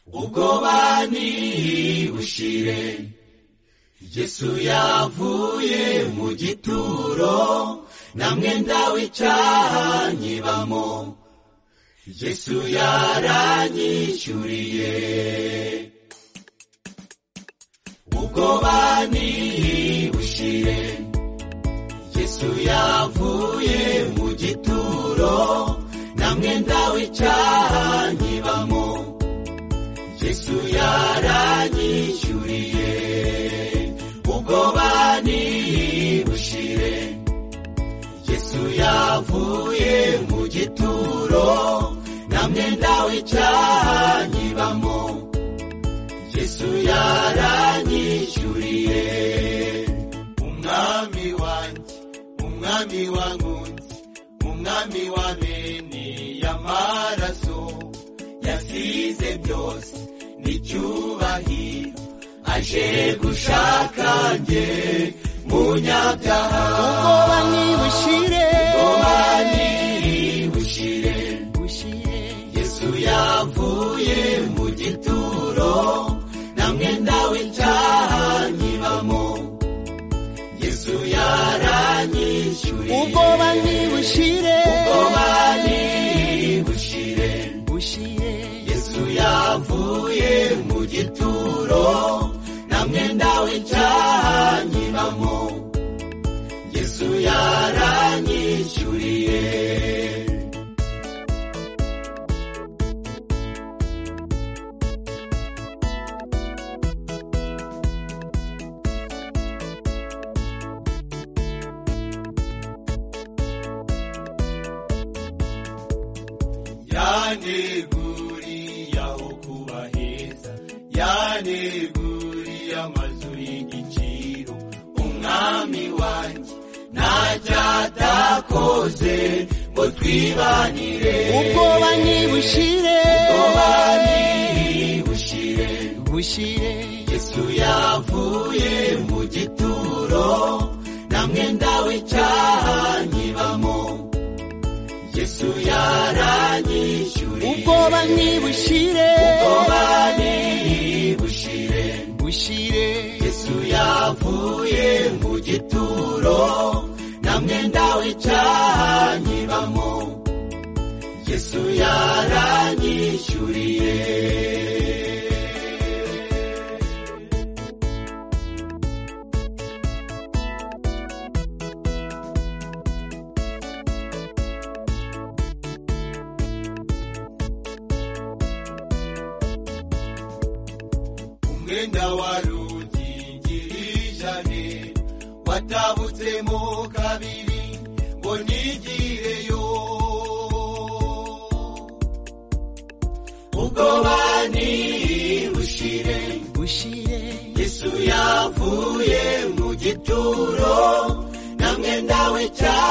ubwobani bushire yesu yavuye mu gituro na mwenda w'icyaha nyibamo yesu yaranyishyuriye ubwobani bushire yesu yavuye mu gituro na mwenda w'icyaha nyibamo yesu yaranyishyuriye ubwobani bushire yesu yavuye mu gituro na mwenda w'icyaha nyibamo yesu yaranyishyuriye umwami wanjye umwami wankunzi umwami w'ameni y'amaraso yasize byose n'icyubahiro aje gushaka njye munyabyaha ubwoba nibushire ubwobani bushire bushire yesu yavuye mu gituro na mwenda w'icyaha nyibamo yesu yaranyishyuriye ubwoba nibushire ubwobani bushire bushire yesu yavuye mu gituro na mwenda w'icyaha nyibamo yesu yaranyishyuriye yaneguriye aho kuba heza yaneguriye amazu y'igiciro umwami wanjye ntacyo atakoze ngo twibanire ubwoba nibushire ubwobani bushire bushire yesu yavuye mu gituro na mwenda w'icyaha nyibamo yesu yaranyishyuriye ubwoba nibushire ubwobani bushire bushire yesu yavuye mu gituro na mwenda w'icyaha nyibamo yesu yaranyishyuriye umwenda wa rugingirije watabutsemo kabiri ngo nigireyo ubwo bani bushire bushire yesu yavuye mu gituro na mwenda w'icyaha